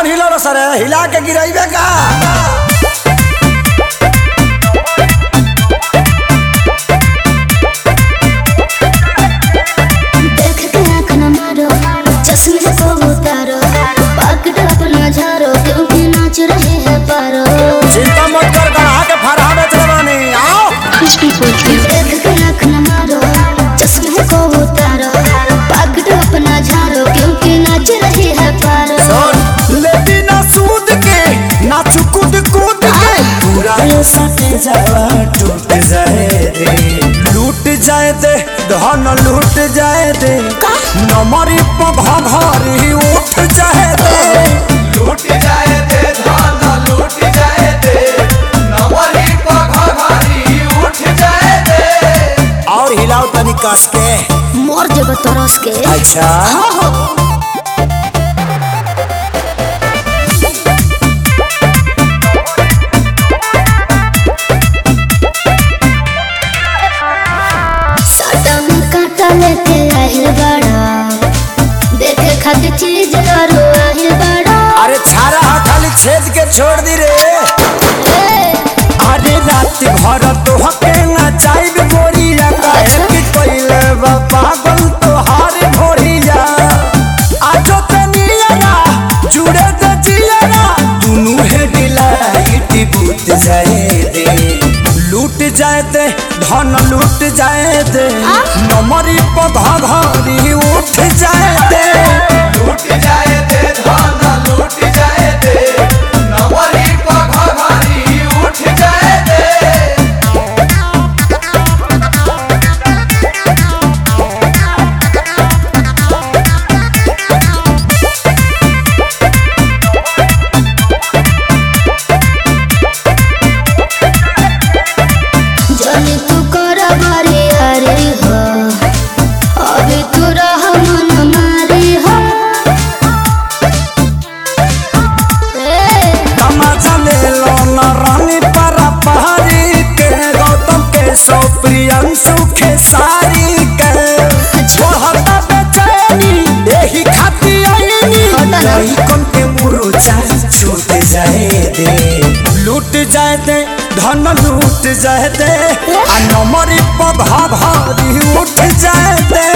हिलो सर हिला के गिराइबे का देख के आँख न मारो चश्मे को उतारो पकड़ अपना झारो क्योंकि नाच रहे हैं पारो चिंता मत कर गढ़ा के फरहा बेच रवानी आओ देख के आँख न मारो चश्मे को उतारो पकड़ अपना झारो क्योंकि नाच रहे हैं पारो सुन लेती ना सूद के ना चुकुद कूद के पूरा ये सटे जावा टूट जाए दे लूट जाए दे धन लूट जाए दे नमरी पघा भारी उठ जाए दे लूट जाए दे धान लूट जाए दे नवरी पघारी उठ जाए दे और हिलाओ तनी कस के मोर जब तरस के अच्छा हो हो साटा में काटा लेके आहिल बड़ा देखे खातिर चीज करो आहिल बड़ा अरे छारा हा खाली छेद के छोड़ दी रे ए, अरे रात भर तो हके ना चाइब गोरिया काहे कि कोइले बा पागल तो हार भोरिया आजो तनिया जुड़े दे जिया दुनु हे डिलाइट बूत जाए दे लूट जाए दे धन लूट जाए दे नमरी पधा घरी उठ जाए दे लूट जाए दे धान लूट जाए दे नवरी पघारी उठ जाए दे जनी तू कर बारी हरी हो अभी तू रह मन मारी हो ए, तमाचा ले लो न रानी परा पहाड़ी के गौतम के सौ प्रियंशु के सारी के छोड़ता बेचैनी यही खाती आईनी होता ना। कौन के मुरुचा छूट जाए दे लूट जाए दे धन लूट जाए दे आ नमरी पघा भारी उठ जाए दे